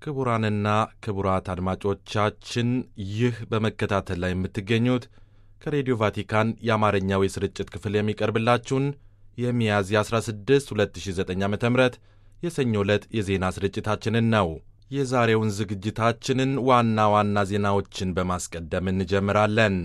ክቡራንና ክቡራት አድማጮቻችን ይህ በመከታተል ላይ የምትገኙት ከሬዲዮ ቫቲካን የአማርኛው የስርጭት ክፍል የሚቀርብላችሁን የሚያዝያ 16 2009 ዓ ም የሰኞ ዕለት የዜና ስርጭታችንን ነው። የዛሬውን ዝግጅታችንን ዋና ዋና ዜናዎችን በማስቀደም እንጀምራለን።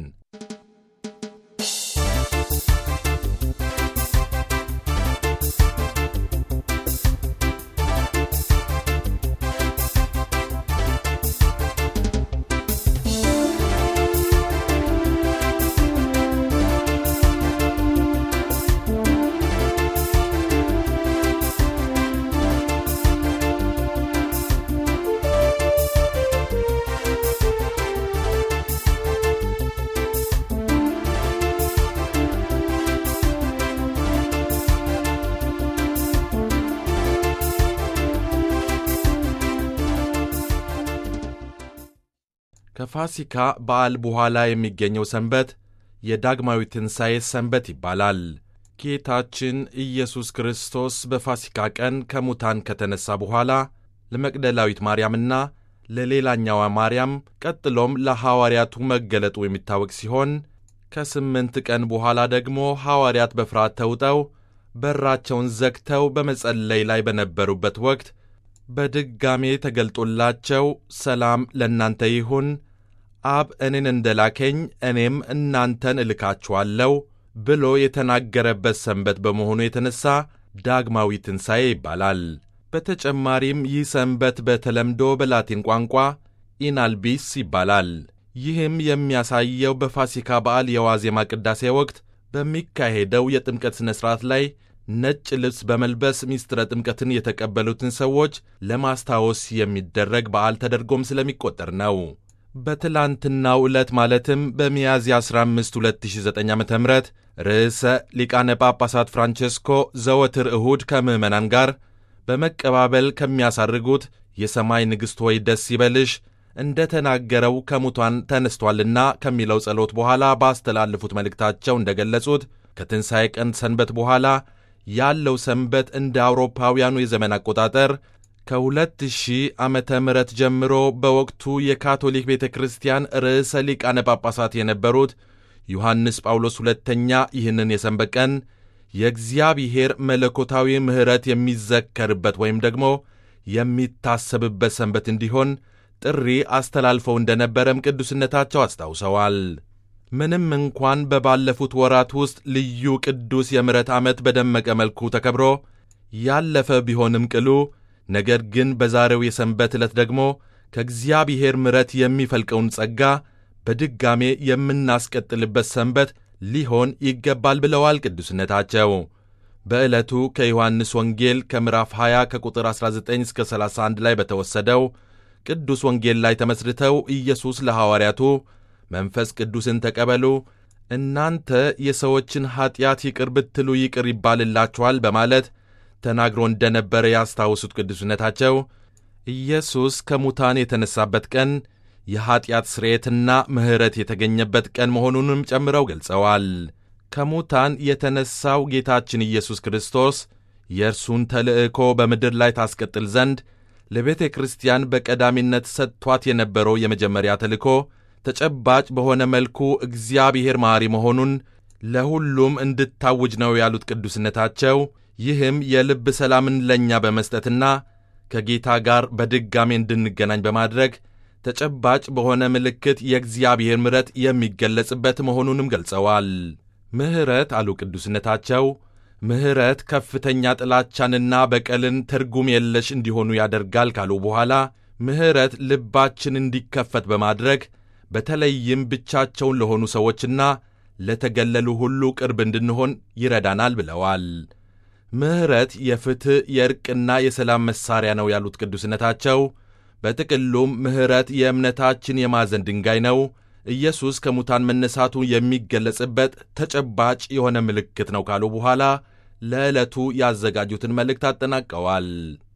ከፋሲካ በዓል በኋላ የሚገኘው ሰንበት የዳግማዊ ትንሣኤ ሰንበት ይባላል። ጌታችን ኢየሱስ ክርስቶስ በፋሲካ ቀን ከሙታን ከተነሣ በኋላ ለመቅደላዊት ማርያምና ለሌላኛዋ ማርያም ቀጥሎም ለሐዋርያቱ መገለጡ የሚታወቅ ሲሆን ከስምንት ቀን በኋላ ደግሞ ሐዋርያት በፍርሃት ተውጠው በራቸውን ዘግተው በመጸለይ ላይ በነበሩበት ወቅት በድጋሜ ተገልጦላቸው ሰላም ለእናንተ ይሁን፣ አብ እኔን እንደ ላከኝ እኔም እናንተን እልካችኋለሁ ብሎ የተናገረበት ሰንበት በመሆኑ የተነሣ ዳግማዊ ትንሣኤ ይባላል። በተጨማሪም ይህ ሰንበት በተለምዶ በላቲን ቋንቋ ኢናልቢስ ይባላል። ይህም የሚያሳየው በፋሲካ በዓል የዋዜማ ቅዳሴ ወቅት በሚካሄደው የጥምቀት ሥነ ሥርዓት ላይ ነጭ ልብስ በመልበስ ሚስጥረ ጥምቀትን የተቀበሉትን ሰዎች ለማስታወስ የሚደረግ በዓል ተደርጎም ስለሚቆጠር ነው። በትላንትናው ዕለት ማለትም በሚያዝያ 15 2009 ዓ ም ርዕሰ ሊቃነ ጳጳሳት ፍራንቼስኮ ዘወትር እሁድ ከምዕመናን ጋር በመቀባበል ከሚያሳርጉት የሰማይ ንግሥት ሆይ ደስ ይበልሽ እንደ ተናገረው ከሙታን ተነስቷልና ከሚለው ጸሎት በኋላ ባስተላለፉት መልእክታቸው እንደ ገለጹት ከትንሣኤ ቀን ሰንበት በኋላ ያለው ሰንበት እንደ አውሮፓውያኑ የዘመን አቆጣጠር ከሁለት ሺህ ዓመተ ምህረት ጀምሮ በወቅቱ የካቶሊክ ቤተ ክርስቲያን ርዕሰ ሊቃነ ጳጳሳት የነበሩት ዮሐንስ ጳውሎስ ሁለተኛ ይህንን የሰንበት ቀን የእግዚአብሔር መለኮታዊ ምሕረት የሚዘከርበት ወይም ደግሞ የሚታሰብበት ሰንበት እንዲሆን ጥሪ አስተላልፈው እንደነበረም ቅዱስነታቸው አስታውሰዋል። ምንም እንኳን በባለፉት ወራት ውስጥ ልዩ ቅዱስ የምሕረት ዓመት በደመቀ መልኩ ተከብሮ ያለፈ ቢሆንም ቅሉ ነገር ግን በዛሬው የሰንበት ዕለት ደግሞ ከእግዚአብሔር ምሕረት የሚፈልቀውን ጸጋ በድጋሜ የምናስቀጥልበት ሰንበት ሊሆን ይገባል ብለዋል ቅዱስነታቸው። በዕለቱ ከዮሐንስ ወንጌል ከምዕራፍ 20 ከቁጥር 19 እስከ 31 ላይ በተወሰደው ቅዱስ ወንጌል ላይ ተመስርተው ኢየሱስ ለሐዋርያቱ መንፈስ ቅዱስን ተቀበሉ፣ እናንተ የሰዎችን ኀጢአት ይቅር ብትሉ ይቅር ይባልላችኋል በማለት ተናግሮ እንደነበረ ያስታውሱት ቅዱስነታቸው ኢየሱስ ከሙታን የተነሳበት ቀን የኀጢአት ስርየትና ምሕረት የተገኘበት ቀን መሆኑንም ጨምረው ገልጸዋል። ከሙታን የተነሳው ጌታችን ኢየሱስ ክርስቶስ የእርሱን ተልእኮ በምድር ላይ ታስቀጥል ዘንድ ለቤተ ክርስቲያን በቀዳሚነት ሰጥቷት የነበረው የመጀመሪያ ተልእኮ ተጨባጭ በሆነ መልኩ እግዚአብሔር መሐሪ መሆኑን ለሁሉም እንድታውጅ ነው ያሉት ቅዱስነታቸው ይህም የልብ ሰላምን ለእኛ በመስጠትና ከጌታ ጋር በድጋሜ እንድንገናኝ በማድረግ ተጨባጭ በሆነ ምልክት የእግዚአብሔር ምሕረት የሚገለጽበት መሆኑንም ገልጸዋል። ምሕረት አሉ ቅዱስነታቸው ምሕረት ከፍተኛ ጥላቻንና በቀልን ትርጉም የለሽ እንዲሆኑ ያደርጋል ካሉ በኋላ ምሕረት ልባችን እንዲከፈት በማድረግ በተለይም ብቻቸውን ለሆኑ ሰዎችና ለተገለሉ ሁሉ ቅርብ እንድንሆን ይረዳናል ብለዋል። ምሕረት የፍትሕ የእርቅና የሰላም መሣሪያ ነው ያሉት ቅዱስነታቸው በጥቅሉም ምሕረት የእምነታችን የማዕዘን ድንጋይ ነው። ኢየሱስ ከሙታን መነሳቱ የሚገለጽበት ተጨባጭ የሆነ ምልክት ነው ካሉ በኋላ ለዕለቱ ያዘጋጁትን መልእክት አጠናቀዋል።